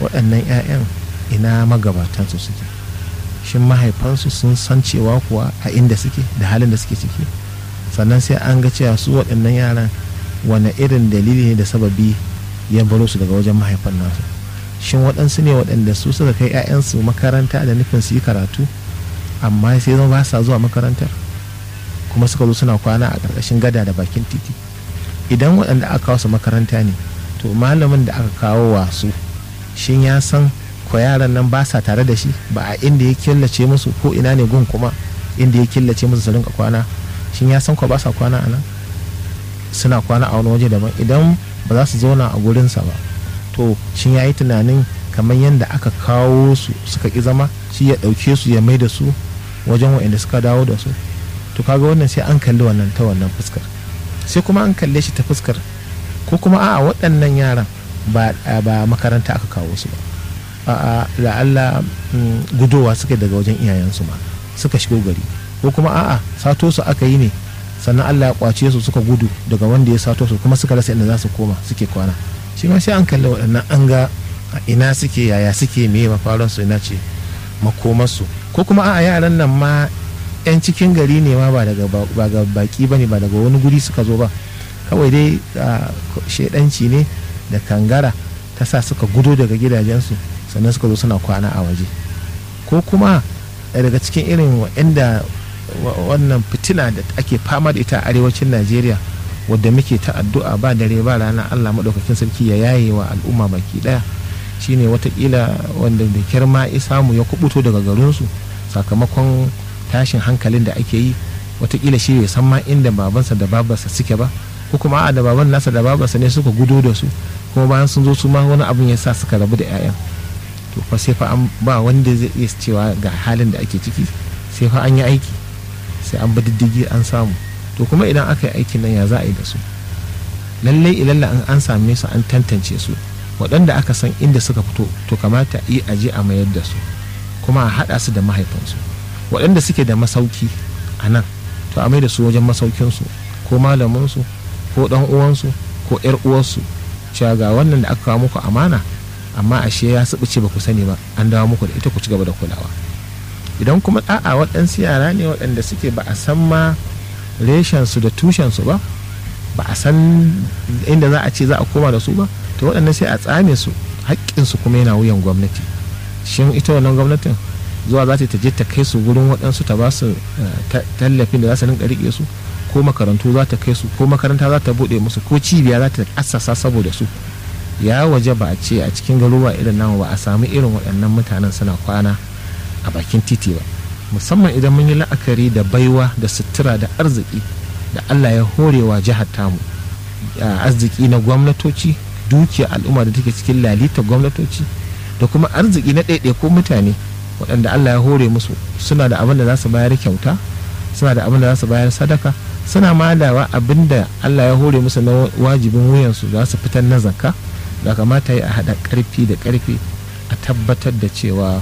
waɗannan 'ya'yan ina magabatansu suke shin mahaifansu sun san cewa kuwa a inda suke da halin da suke ciki sannan sai an ga cewa su waɗannan yaran wane irin dalili ne da sababi ya baro su daga wajen mahaifan nasu shin waɗansu ne waɗanda su suka kai 'ya'yansu makaranta da nufin su yi karatu amma sai zama ba sa zuwa makarantar kuma suka zo suna kwana a ƙarƙashin gada da bakin titi idan waɗanda aka kawo su makaranta ne to malamin da aka kawo wa su shin ya san ko yaran nan ba sa tare da shi ba a inda ya killace musu ko ina ne gun kuma inda ya killace musu su rinka kwana shin ya san ko ba sa kwana a nan suna kwana a wani waje daban idan ba za su zauna a gurinsa ba to shin ya yi tunanin kamar yadda aka kawo su suka ki zama shi ya ɗauke su ya mai da su wajen waɗanda suka dawo da su to kaga wannan sai an kalli wannan ta wannan fuskar sai kuma an kalle shi ta fuskar ko kuma a'a waɗannan yaran ba ba makaranta aka kawo su ba a'a la'alla gudowa suka daga wajen iyayensu ma suka shigo gari ko kuma a'a sato su aka yi ne sannan Allah ya kwace su suka gudu daga wanda ya sato su kuma suka rasa inda za su koma suke kwana shi ma sai an kalli waɗannan an ga ina suke yaya suke meye mafaran su ina ce makomarsu ko kuma a'a yaran nan ma 'yan cikin gari ne ma ba daga baki ba ne ba daga wani guri suka zo ba kawai dai shaidanci ne da kangara ta sa suka gudo daga gidajensu sannan suka zo suna kwana a waje ko kuma daga cikin irin waɗanda wannan fitina da ake fama da ita a arewacin najeriya wadda muke ta addu'a ba dare ba rana allah maɗaukakin sarki ya yaye wa al'umma baki ɗaya shine watakila wanda da kirma ya samu ya kubuto daga garinsu sakamakon tashin hankalin da ake yi watakila shi bai san ma inda babansa da babarsa suke ba ko kuma a da baban nasa da babarsa ne suka gudo da su kuma bayan sun zo su ma wani abin ya sa suka rabu da 'ya'yan to fa sai fa an ba wanda zai iya cewa ga halin da ake ciki sai fa an yi aiki sai an bi diddigi an samu to kuma idan aka yi aikin nan ya za a yi da su lallai ilalla an an same su an tantance su waɗanda aka san inda suka fito to kamata yi aje a mayar da su kuma a haɗa su da mahaifansu waɗanda suke da masauki a nan to a mai da su wajen masaukinsu ko malaminsu ko ɗan uwansu ko ƴar uwarsu cewa ga wannan da aka kawo muku amana amma ashe ya subuce ba ku sani ba an dawo muku da ita ku ci gaba da kulawa idan kuma a'a waɗansu yara ne waɗanda suke ba a san ma reshensu da tushensu ba ba a san inda za a ce za a koma da su ba to waɗannan sai a tsame su haƙƙinsu kuma yana wuyan gwamnati shin ita wannan gwamnatin zuwa za ta je ta kai su gurin waɗansu ta ba su tallafin da za su rinka riƙe su ko makarantu za ta kai su ko makaranta za ta buɗe musu ko cibiya za ta assasa saboda su ya waje ba a ce a cikin garuruwa irin namu ba a samu irin waɗannan mutanen suna kwana a bakin titi ba musamman idan mun yi la'akari da baiwa da sutura da arziki da allah ya horewa jihar tamu arziki na gwamnatoci dukiya al'umma da take cikin lalita gwamnatoci da kuma arziki na ɗaiɗaikun mutane waɗanda allah ya hore musu suna da abin da za su bayar kyauta suna da abin da za su bayar sadaka suna ma da abin da allah ya hore musu na wajibin wuyansu za su fitar na zakka da kamata ya haɗa ƙarfi da ƙarfi a tabbatar da cewa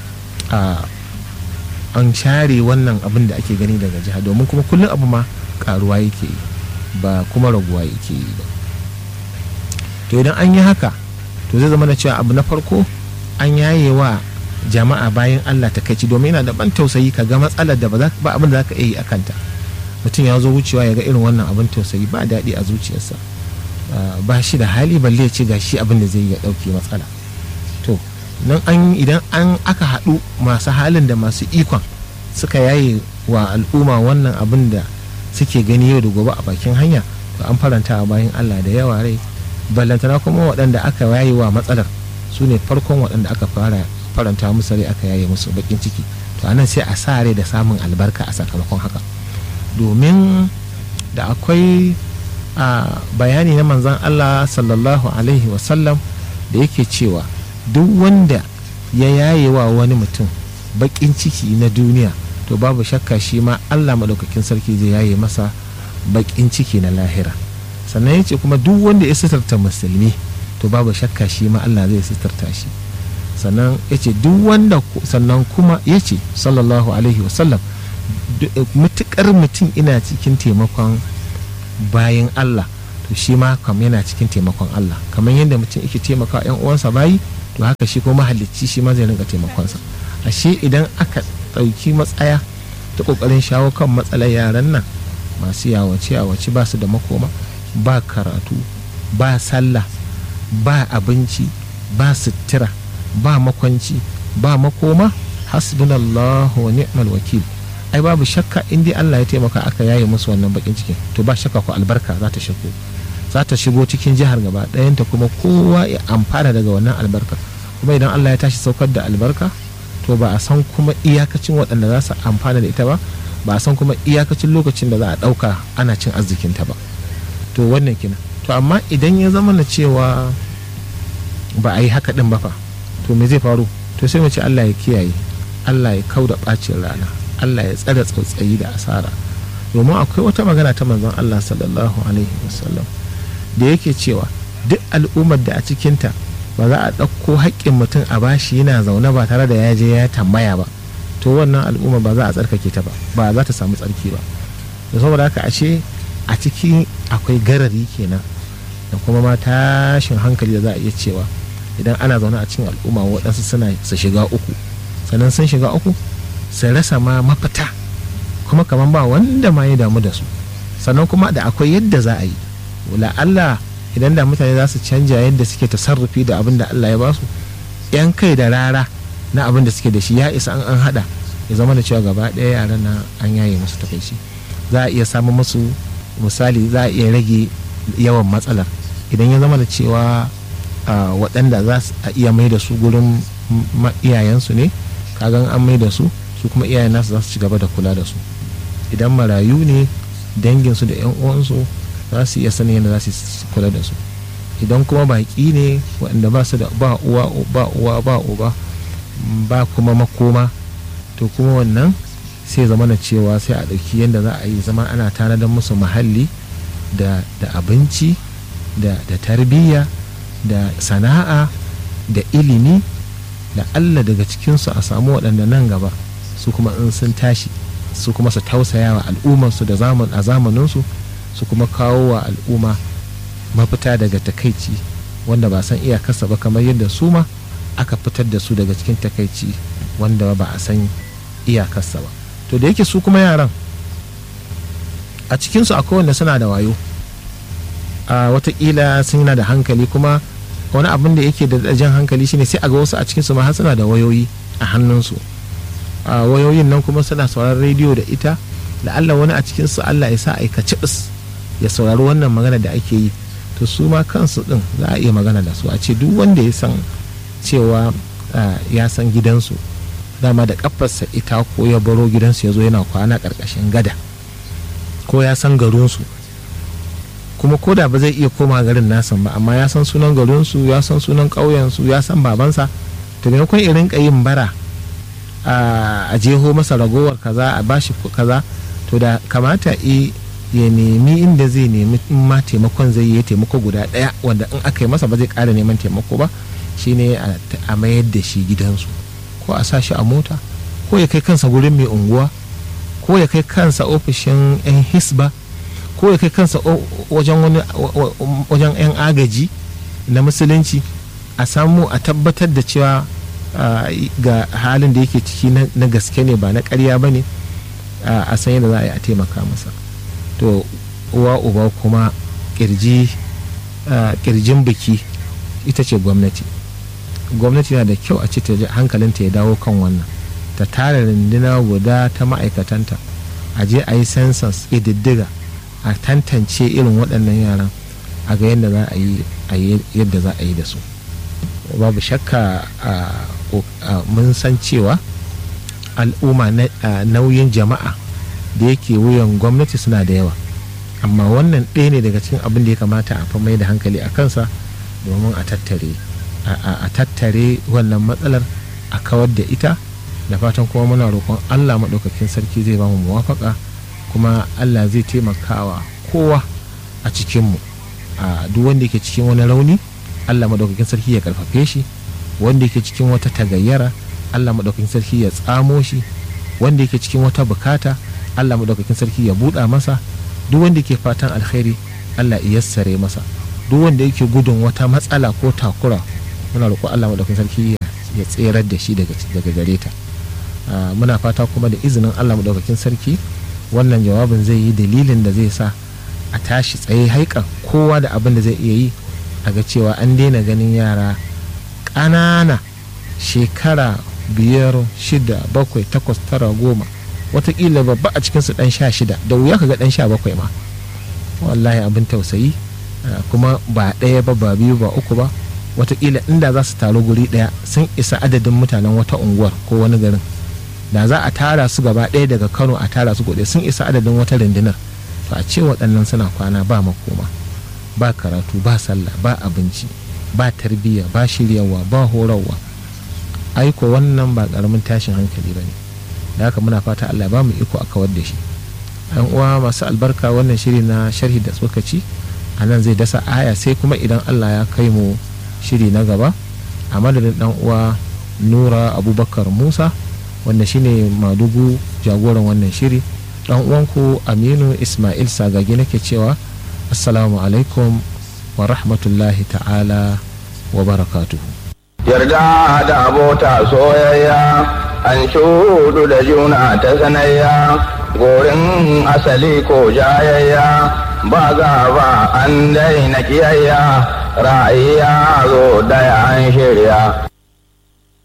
an share wannan abin da ake gani daga jiha domin kuma kullum abu ma karuwa yake yi ba kuma raguwa yake yi ba to idan an yi haka to zai zama da cewa abu na farko an yaye wa jama'a bayan allah ta kai domin yana da ban tausayi ka ga matsalar da ba abin da za ka iya yi a kanta mutum ya zo wucewa ya ga irin wannan abin tausayi ba daɗi a zuciyarsa ba shi da hali balle ya ce ga shi abin da zai ya ɗauke matsala to nan an idan an aka haɗu masu halin da masu ikon suka yaye wa al'umma wannan abin da suke gani yau da gobe a bakin hanya to an faranta bayan allah da yawa rai ballantana kuma waɗanda aka yaye wa matsalar su ne farkon waɗanda aka fara faranta musu rai aka yaye musu bakin ciki to anan sai a sa rai da samun albarka a sakamakon haka domin da akwai a bayani na manzan allah sallallahu alaihi wasallam da yake cewa duk wanda ya yaye wa wani mutum bakin ciki na duniya to babu shakka shi ma allah maɗaukakin sarki zai yaye masa bakin ciki na lahira sannan ya ce kuma duk wanda ya sitarta musulmi to babu shakka shi ma allah zai sitarta shi sannan ya ce duk wanda sannan kuma ya ce sallallahu alaihi wasallam mutukar mutum ina cikin taimakon bayan allah to shi ma kam yana cikin taimakon allah kamar yadda mutum yake taimaka yan uwansa bayi to haka shi kuma mahalicci shi ma zai rinka taimakonsa ashe idan aka ɗauki matsaya ta ƙoƙarin shawo kan matsalar yaran nan masu yawace yawace ba su da makoma ba karatu ba sallah ba abinci ba sutura ba makwanci ba makoma hasbunallahu wa ni'mal wakil ai babu shakka in dai Allah ya taimaka aka yaye musu wannan bakin cikin to ba shakka ko albarka za ta shigo za ta shigo cikin jihar gaba ɗayanta kuma kowa ya amfana daga wannan albarka kuma idan Allah ya tashi saukar da albarka to ba a san kuma iyakacin waɗanda za su amfana da ita ba ba a san kuma iyakacin lokacin da za a ɗauka ana cin arzikinta ba to wannan kina to amma idan ya zama na cewa ba a yi haka ɗin ba fa to me zai faru to sai mu ce Allah ya kiyaye Allah ya kau da ɓacin rana Allah ya tsare tsautsayi da asara domin akwai wata magana ta manzon Allah sallallahu alaihi wasallam da yake cewa duk al'ummar da a cikinta ba za a ɗauko haƙƙin mutum a bashi yana zaune ba tare da ya je ya tambaya ba to wannan al'umma ba za a tsarkake ta ba ba za ta samu tsarki ba da saboda haka ashe a ciki akwai garari kenan da kuma ma tashin hankali da za a iya cewa idan ana zaune a cikin al'umma waɗansu suna su shiga uku sannan sun shiga uku su rasa ma mafita kuma kamar ba wanda ma ya damu da su sannan kuma da akwai yadda za a yi wala Allah idan da mutane za su canja yadda suke tasarrufi da abin da Allah ya basu yan kai da rara na abin da suke da shi ya isa an an hada ya zama da cewa gaba ɗaya yaran na an yaye musu takaici za a iya samun musu misali za a iya rage yawan matsalar idan ya zama da cewa waɗanda za su iya mai da su gurin iyayensu ne kagan an mai da su su kuma iyayen nasu za su ci gaba da kula da su idan marayu ne danginsu da 'yan uwansu za su iya sanin yadda za su kula da su idan kuma baƙi ne waɗanda ba su da ba uwa ba uwa ba uba ba kuma makoma to kuma wannan sai zama na cewa sai a ɗauki yadda za a yi zama ana tanadar musu muhalli da abinci da tarbiyya da sana'a da ilimi da allah daga cikinsu a samu waɗanda nan gaba su kuma in sun tashi su kuma su tausaya wa al'ummarsu da a zamaninsu su kuma kawo wa al'umma mafita daga takaici wanda ba san iyakarsa ba kamar yadda su ma aka fitar da su daga cikin takaici wanda ba a san iyakarsa ba to da yake su kuma yaran a cikinsu akwai wanda suna da wayo a watakila sun yana da hankali kuma wani abin da yake da jan hankali shine sai a ga wasu a cikinsu ma har suna da wayoyi a hannunsu a wayoyin nan kuma suna sauraron rediyo da ita la'alla wani a cikinsu allah ya sa aikaci ya saurari wannan magana da ake yi to su ma kansu din za a iya magana da su a ce duk wanda ya san cewa ya san gidansu dama da kafarsa ita ko ya baro gidansu ya zo yana kwana karkashin gada ko ya san garinsu kuma ko da ba zai iya koma garin nasan ba amma ya san sunan garinsu ya san sunan ƙauyensu ya san babansa to maimakon irin yin bara a jeho masa ragowar kaza a bashi kaza to da kamata ya nemi inda zai nemi in ma taimakon zai yi taimako guda ɗaya wanda in aka yi masa ba zai ƙara neman taimako ba shine a mayar da shi gidansu ko a sa shi a mota ko ya kai kansa gurin mai unguwa ko ya kai kansa ofishin 'yan hisba ko ya kai kansa wajen 'yan agaji na musulunci a samu a tabbatar da cewa ga halin da yake ciki na gaske ne ba na karya ba ne a san yadda za a yi a taimaka masa to uwa uba kuma kirjin biki ita ce gwamnati gwamnati na da kyau a ce hankalinta ya dawo kan wannan ta tara runduna guda ta ma'aikatanta a je a yi census ƙididdiga a tantance irin waɗannan yaran a ga yadda za a yi yadda za a yi da su babu shakka mun san cewa al'umma nauyin jama'a da yake wuyan gwamnati suna da yawa amma wannan ɗaya ne daga cikin abin da ya kamata a fa mai da hankali a kansa domin a tattare a tattare wannan matsalar a kawar da ita da fatan kuma muna roƙon allah maɗaukakin sarki zai bamu muwafaka kuma allah zai taimakawa kowa a cikinmu a duk wanda yake cikin wani rauni allah maɗaukakin sarki ya karfafe shi wanda yake cikin wata tagayyara allah maɗaukakin sarki ya tsamo shi wanda yake cikin wata bukata allah maɗaukakin sarki ya buɗa masa duk wanda yake fatan alkhairi allah ya yassare masa duk wanda yake gudun wata matsala ko takura muna roƙo Allah madaukakin sarki ya tserar da shi daga gare ta muna fata kuma da izinin Allah madaukakin sarki wannan jawabin zai yi dalilin da zai sa a tashi tsaye haikan kowa da abin da zai iya yi a ga cewa an daina ganin yara ƙanana shekara biyar shida bakwai takwas tara goma watakila babba a cikinsu ɗan sha shida da wuya ka ga ɗan sha bakwai ma wallahi abin tausayi kuma ba ɗaya ba ba biyu ba uku ba watakila inda za su taru guri ɗaya sun isa adadin mutanen wata unguwar ko wani garin da za a tara su gaba ɗaya daga kano a tara su gobe sun isa adadin wata rundunar to a ce waɗannan suna kwana ba makoma ba karatu ba sallah ba abinci ba tarbiyya ba shiryawa ba horarwa aiko wannan ba ƙaramin tashin hankali ba ne da haka muna fata allah ba mu iko a kawar da shi yan uwa masu albarka wannan shiri na sharhi da tsokaci a nan zai dasa aya sai kuma idan allah ya kai mu shiri na gaba a madadin dan uwa nura abubakar musa wanda shine madugu jagoran wannan shiri dan uwanku aminu ismail sagagi nake cewa assalamu alaikum wa rahmatullahi ta'ala wa barakatuhu yarda da abota soyayya an shudu da juna ta sanayya gorin asali ko jayayya ba gaba an daina kiyayya ra'ayi ya zo daya an shirya